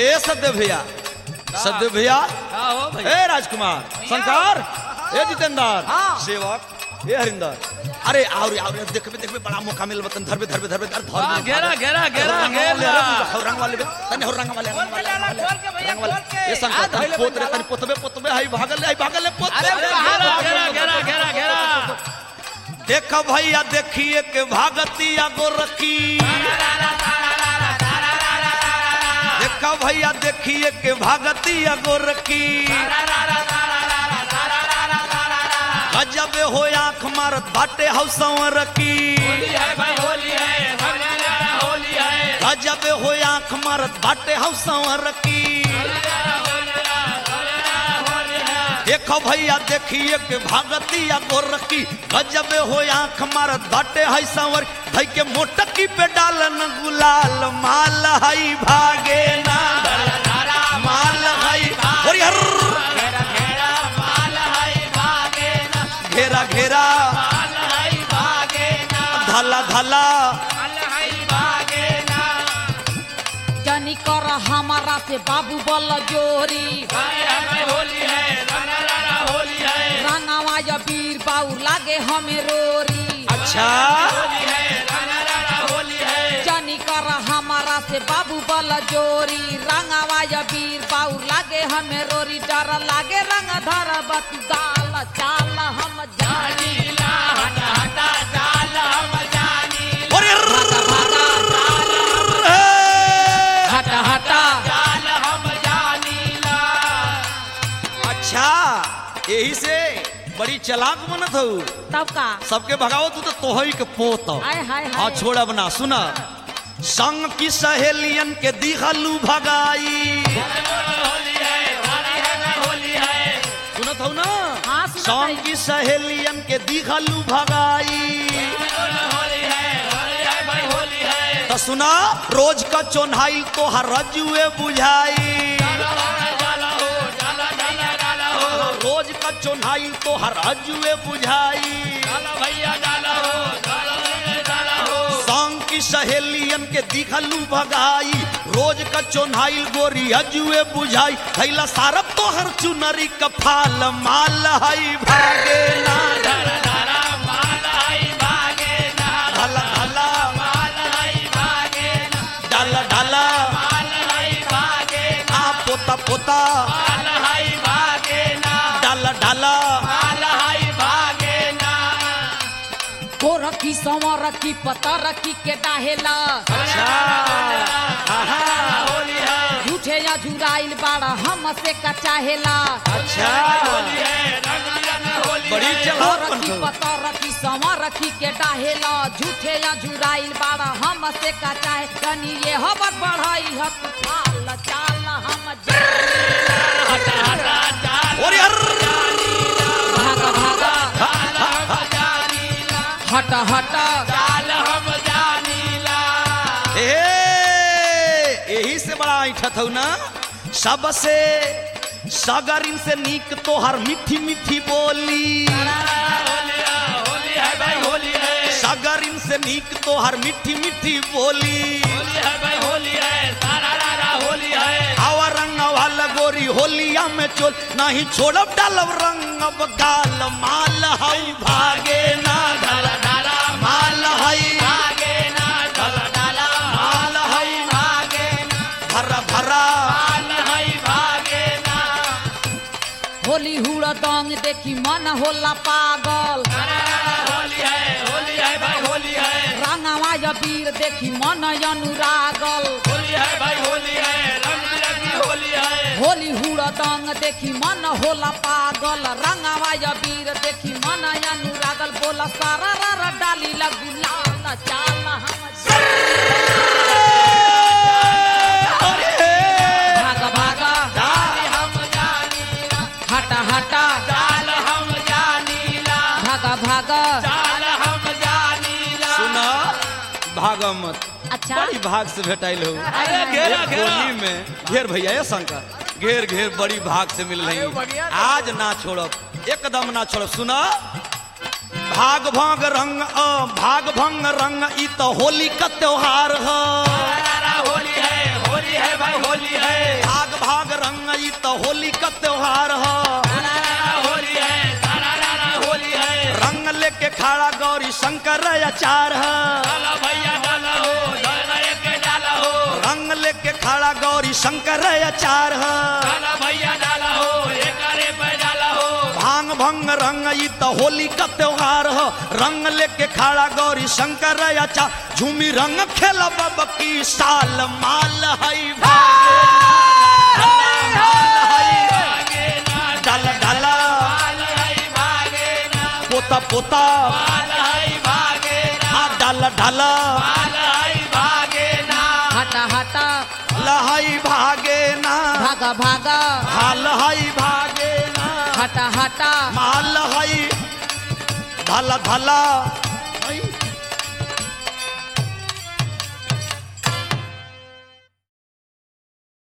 ए सत्य भैया सत्य भैया का हो भैया ए राजकुमार शंकर ए जितेंद्र हाँ। सेवक ए हरिंदर अरे और और देखबे देखबे बड़ा मौका मिल बतन धरबे धरबे धरबे धर धर हाँ, घेरा, घेरा, घेरा, रंग वाले घेरा। रंग- रंग वाले तने हो रंग वाले रंग वाले, रंग वाले, खोल के भैया, रंग वाले। खोल के। ए शंकर आ, तन धइले पोत रे बन तन पोतबे पोतबे हाई भागल हाई भागल पोत अरे अरे कहाँ घेरा भाग घेरा रहे घेरा हो? घेरा घेरा देख भैया देखिए के भागतिया गोरखी देख भैया देखिए के भागतिया गोरखी गजब हो आंख मारत बाटे हौसवर की होली है भाई होली है रंग होली है गजब हो आंख मारत बाटे हौसवर की देखो भैया देखिए के भागतिया गोरखी गजब हो आंख मारत बाटे है संवर भाई के मोटकी पे डालन गुलाल माल हई भागे ना माल हई ओरी हर घेरा घेरा धला धला जनी कर हमारा से बाबू बल जोरी होली है रंग होली है रंगवा या वीर बाऊ लागे हमें रोरी अच्छा होली है रंग होली है जनी कर हमारा से बाबू बल जोरी रंगवा या वीर बाऊ लागे हमें रोरी डर लागे रंग धर बत दाल चाल हम जानी नीला हटा हटा चाल हम जानी ओरी हर हटा हटा चाल हम जानीला अच्छा यही से बड़ी चलाक बनत हो तब का सबके भगाओ तू तो तोहई के पोत हाय हाय हाँ हाय छोड़ब ना सुना संग की सहेलियन के दिखलू भगाई होली है होली है सुनत हो ना हाँ, सुनत संग हई। की सहेलियन के दिखलू भगाई होली है होली है भाई होली है तो सुना रोज का चोन्हाइल तो हर रजुए बुझाई जाला हो जाला जाला जाला हो रोज का चोन्हाइल तो हर रजुए बुझाई जाला भैया जाला हो जाला जाला हो संग की सहेलियन के दिखलू भगाई रोज का चोन्हाइल गोरी अजुए बुझाई थैला सारब तो हर चुनरी का फाल माल हई भागे ना धारा धारा माल आई भागे ना ढला ढला माल आई भागे ना ढला ढला माल आई भागे ना आ पोता पोता माल आई भागे ना ढला ढला माल आई भागे ना को रखी सवा रखी पता रखी के डाहेला होली है झूठे या झुराइल बाड़ा हम से का चाहेला अच्छा होली है रंग बिरंग होली बड़ी है को चलाक रखी बनतो पता रखी सवा रखी के डाहेला झूठे या झुराइल बाड़ा हम से का चाहे कनी ये हबर बढ़ाई हक चाल चाल हम हटा हटा चाल ओरे हर भागा भागा चाल हम जानीला हटा हटा चाल हम जानीला ए यही से बड़ा ऐठत हो ना सबसे सगरिन से नीक तो हर मीठी मीठी बोली होली है होली है भाई होली है सगरिन से नीक तो हर मीठी मीठी बोली होली है भाई होली है सारा रारा होली है आवा रंग वाला गोरी होलिया में चोल नहीं छोड़ब डालब रंग अब गाल माल हई भागे ना डाला डाला माल हई भागे ना डाला डाला माल हई भागे ना भरा भरा माल है भागे ना होली हुड़ दंग देखी मन होला पागल होली है होली है भाई होली है रंगवा या वीर देखी मन अनुरागल होली है भाई होली है रंग बिरंगी होली है होली हुड़ दंग देखी मन होला पागल रंगवा या वीर देखी मन अनुरागल बोला सारा रा डाली लगू लाल चाल हम भागा भागा चाल हम जानीला हटा हटा चाल हम जानीला भागा भागा चाल हम जानीला सुना भागमत अच्छा बड़ी भाग से भेटाइल हो अरे घेरा घेरा होली में घेर भैया ये शंकर घेर घेर बड़ी भाग से मिल रही आज ना छोड़ब एकदम ना छोड़ब सुना भाग भाग रंग अ भाग भंग रंग ई तो होली का त्योहार है सारा होली है होली होली है भाई होली है भाग भाग रंग ई तो होली का त्योहार ह सारा होली है सारा रारा होली है रंग लेके खड़ा गौरी शंकर अचार ह डाला भैया डाला हो डाला एक डाला हो रंग लेके खड़ा गौरी शंकर अचार ह डाला भैया डाला हो एक अरे पे डाला हो भांग भंग रंग ई तो होली का त्योहार ह रंग लेके खड़ा गौरी शंकर अचार झूमी रंग खेला बब की साल माल हई भागे माल हई भागे ना डाल डाला डाल है भागे ना पोता पोता डाल है भागे ना आ डाल डाला डाल है भागे ना हटा हटा लहई भागे ना भागा भागा हाल हई भागे ना हटा हटा माल हई धला धला हई